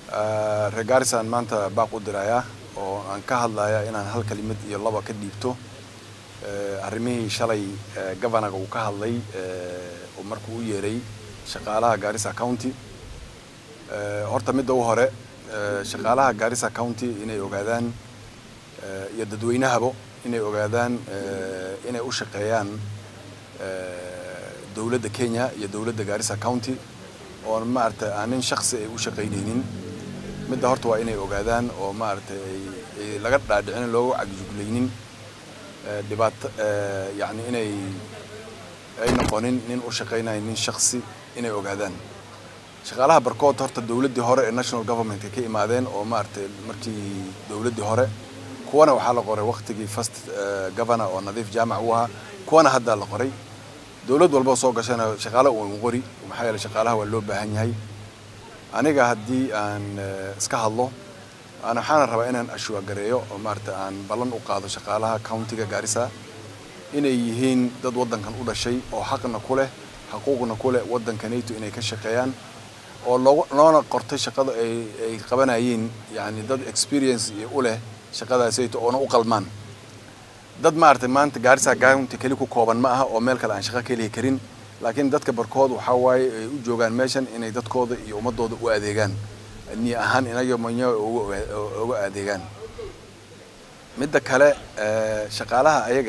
reer garisaan maanta baaq u dirayaa oo aan ka hadlaya inaan hal kelimad iyo laba ka dhiibto arrimihii shalay governaga uu ka hadlay oo markuu u yeeray shaqaalaha garissa county horta midda u hore shaqaalaha garissa county inay ogaadaan iyo dadweynahabo inay ogaadaan inay u shaqeeyaan dowladda kenya iyo dowladda garissa county oo maaragtay aanin shaksi ay u shaqaynaynin midda horta waa inay ogaadaan oo maaragtay ay laga dhaadhicin looga cagjuglaynin dhibaato yani inay ay noqonin nin u shaqaynayo nin shaksi inay ogaadaan shaqaalaha barkood horta dowladdii hore ee national governmentka ka imaadeen oo maaragtay markii dowladdii hore kuwana waxaa la qoray waktigii first governor oo nadiif jaamac u ahaa kuwana haddaa la qoray dowlad walba soo gashana shaqaale uu qori maxaa yeele shaqaalaha waa loo baahan yahay aniga haddii aan iska hadlo aan waxaana rabaa inaan ashua gareeyo oo maaragtay aan ballan u qaado shaqaalaha countiga garissa inay yihiin dad waddankan u dhashay oo xaqna ku leh xaquuqna ku leh waddanka nato inay ka shaqeeyaan oo loogu loona qortay shaqada ay ay qabanayeen yacni dad experience iyo u leh shaqadaasayto oona u qalmaan dad maaragtay maanta gaarisa county keli ku kooban ma aha oo meel kale aan shaqo ka heli karin laakiin dadka barkood waxaa waaye ay u joogaan meeshan inay dadkooda iyo ummadooda u adeegaan niya ahaan inaga manya uga adeegaan midda kale shaqaalaha ayaga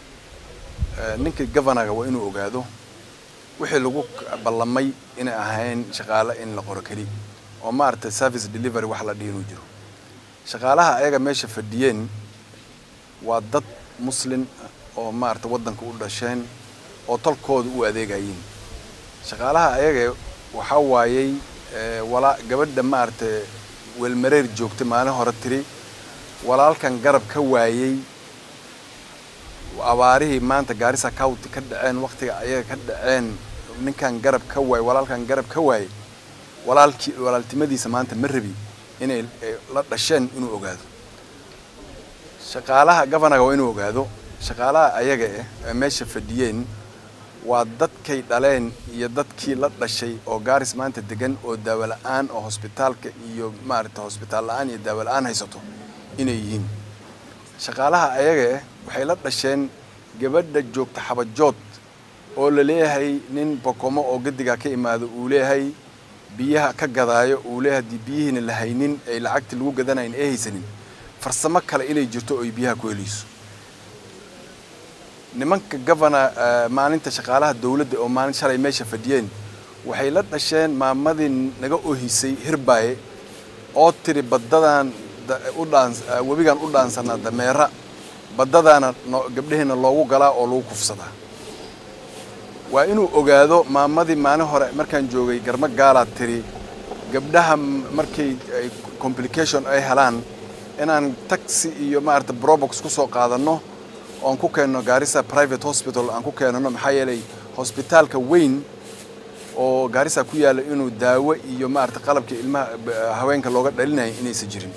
ah ninka governaga waa inuu ogaado wixii lagu ballamay inay ahayn shaqaale in la qoro keli oo maaragtay service delivery wax la dhihi inuu jiro shaqaalaha ayaga meesha fadhiyeen waa dad muslin oo maaragtay waddanka u dhasheen oo tolkooda u adeegayeen shaqaalaha ayaga waxaa waayey walaa gabadha maaragtay weelmareer joogta maalin hore tiri walaalkan garab ka waayey abaarihii maanta gaarisa county ka dhaceen waktiga ayaga ka dhaceen ninkan garab ka waayey walaalkan garab ka waayey walaalkii walaaltimadiisa maanta ma rabi inay la dhasheen inuu ogaado shaqaalaha governaga waa inuu ogaado shaqaalaha ayaga ah ee meesha fadhiyeen waa dadkay dhaleen iyo dadkii la dhashay oo gaaris maanta degan oo daawo la-aan oo hosbitaalka iyo maaragtay hosbitaal la-aan iyo daawo la-aan haysato inay yihiin shaqaalaha ayaga ah waxay la dhasheen gabadha joogta xabajood oo la leeyahay nin bokomo oo gadigaa ka imaado uu leeyahay biyaha ka gadaayo uu leeyahay haddii biyihiina la haynin ay lacagti lagu gadanayn ee haysanin farsamo kale inay jirto oo ay biyaha ku helayso nimanka governor maalinta shaqaalaha dowladda oo maalin shalay meesha fadhiyeen waxay la dhasheen maamadii naga ohisay hirbaaye oo tiri baddadan u dhaan webigan u dhaansanaa dameera baddadaana gabdhaheena loogu galaa oo lagu kufsadaa waa inuu ogaado maamadii maalin hore markaan joogay garmo gaalaa tiri gabdhaha markay complication ay helaan inaan taxi iyo maarata brobox ku soo qaadanno oon ku keenno gaarisa private hospital aan ku keenano maxaa yeelay hosbitaalka weyn oo gaarisa ku yaalla inuu daawo iyo maarata qalabka ilmaha haweenka looga dhalinaya inaysan jirin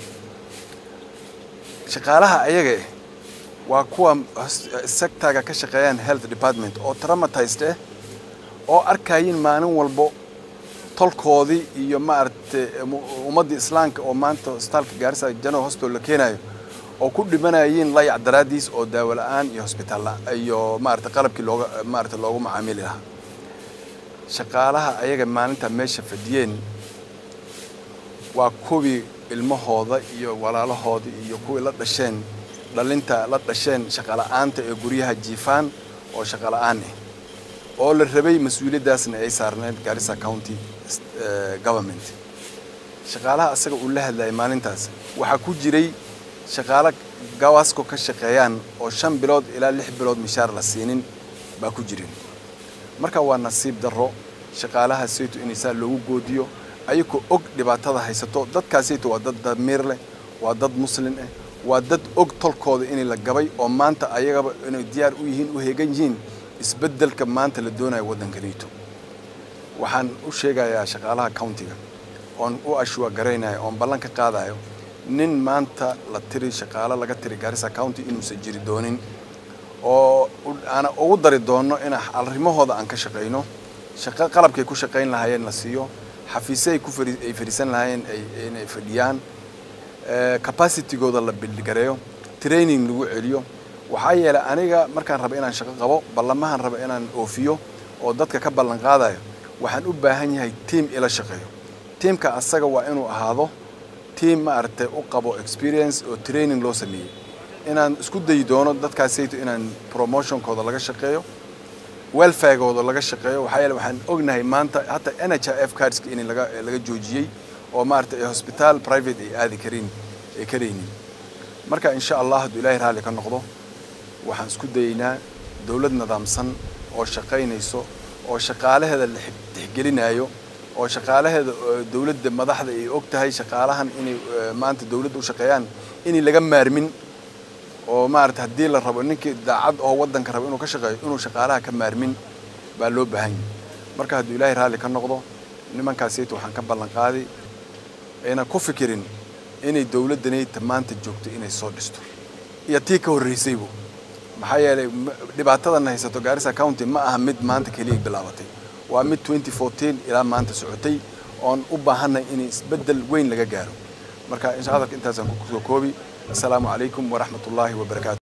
shaqaalaha ayaga ah waa kuwa sectaga ka shaqeeyaan health department oo traumatized ah oo arkayin maalin walbo tolkoodii iyo maaragtay ummaddii islaamka oo maanta hosbitaalka gaarisa general hospital la keenayo oo ku dhimanayeen layac daraaddiis oo daawo la-aan iyo hosbitaal iyo maaragtay qalabkii looga maaragtay loogu macaamili lahaa shaqaalaha ayaga maalinta meesha fadhiyeen waa kuwii ilmahooda iyo walaalahooda iyo kuwii la dhasheen dhalinta la dhasheen shaqala-aanta ee guryaha jiifaan oo shaqala-aan ah oo la rabay mas-uuliyaddaasna ay saarneed garissa county government shaqaalaha asaga uu la hadlayay maalintaas waxaa ku jiray shaqaalo gawaasko ka shaqeeyaan oo shan bilood ilaa lix bilood mishaar la siinin baa ku jirin marka waa nasiib darro shaqaalaha sayto in saa loogu goodiyo ayagoo og dhibaatada haysato dadkaasayto waa dad damiir leh waa dad muslin ah waa dad og tolkooda inay la gabay oo maanta ayagaba inay diyaar u yihiin u heegan yihiin isbeddelka maanta la doonayo waddanka nato waxaan u sheegayaa shaqaalaha countiga oon u ashua garaynayo oon ballan ka qaadayo nin maanta la tiri shaqaalo laga tiri garissa county inuusan jiri doonin oo aan ugu dari doonno in arrimahooda aan ka shaqayno shaqo qalabkay ku shaqayn lahaayeen la siiyo xafiisyo ay ku ay fadhiisan lahaayeen inay fadhiyaan capacitygooda la bildgareeyo training lagu celiyo waxaa yeelay aniga markaan raba inaan shaqo qabo ballamahan raba inaan oofiyo oo dadka ka ballan qaadayo waxaan u baahan yahay tiam ila shaqeeyo tiamka asaga waa inuu ahaado tiam maaragtay u qabo experience oo training loo sameeyey inaan isku dayi doono dadkaasayto inaan promotionkooda laga shaqeeyo welfaregooda laga shaqeeyo waxaa yeele waxaan ognahay maanta hataa n h f cardska in laga laga joojiyey oo maaragtay hosbitaal private ay aadi karin ay karaynin marka insha allah hadduu ilaahay raalli ka noqdo waxaan isku dayeynaa dowlad nidaamsan oo shaqaynayso oo shaqaalaheeda la tixgelinayo oo shaqaalaheeda dowladda madaxda ay og tahay shaqaalahan inay maanta dowladda u shaqeeyaan inay laga maarmin oo maarata haddii la rabo ninkii daacad oo waddanka rabo inuu ka shaqeeyo inuu shaqaalaha ka maarmin baa loo baahan yahay marka hadduu ilaahay raalli ka noqdo nimankaasayta waxaan ka ballan qaaday ayna ku fikirin inay dowladdanayta maanta joogto inay soo dhisto iyo tii ka horreysaybu maxaa yeelay dhibaatadan haysato gaarisa county ma aha mid maanta keliya bilaabatay waa mid twenty fourteen ilaa maanta socotay oon u baahanay in isbeddel weyn laga gaaro marka insha hadalka intaasaan ku soo koobi assalaamu calaykum waraxmat ullaahi wabarakaatu